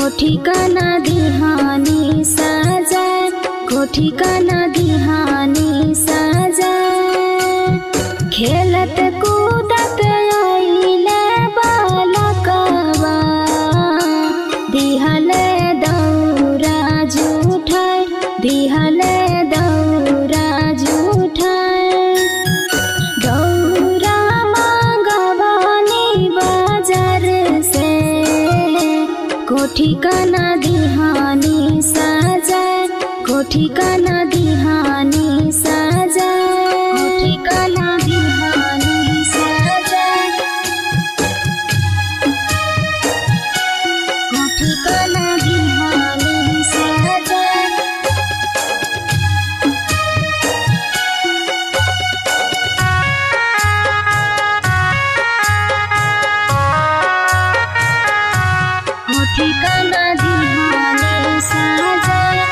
ठिकाना दिहानी साजा को ठिकाना दिहानी साजा खेलत कूदत आइले बालकवा दिहले दौरा जूठाय दिहले दौरा जूठाय दौरा मांगवानी बाजार से कोठी काना दिहानी साजा कोठी काना दिहानी साजा कोठी काना दिहानी साजा कोठी काना दिहानी साजा कोठी काना दिहानी साजा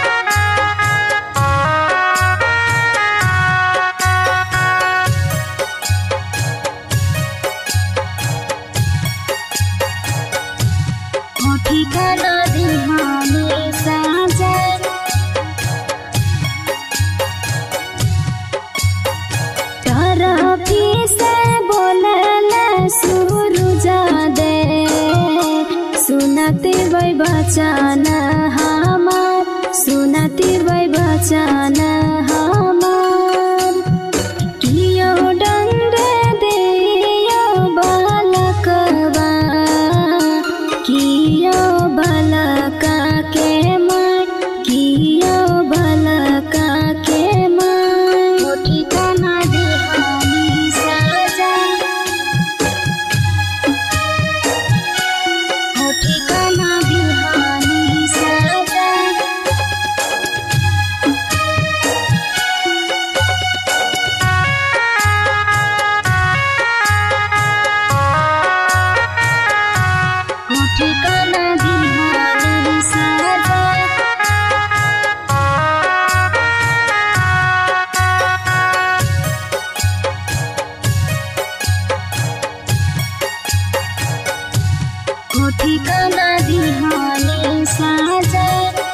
कोठी काना दिहानी साजा तरफी से बोलल सूरज दे सुनती वै बचन हमार सुनती वै बचन हमार कियो दण्ड दियो बालकवा कियो बालका के मार कियो बालका के मार कोठी काना दिहानी साजा कोठी काना दिहानी साजा कोठी काना दिहानी साजा कोठी काना दिहानी साजा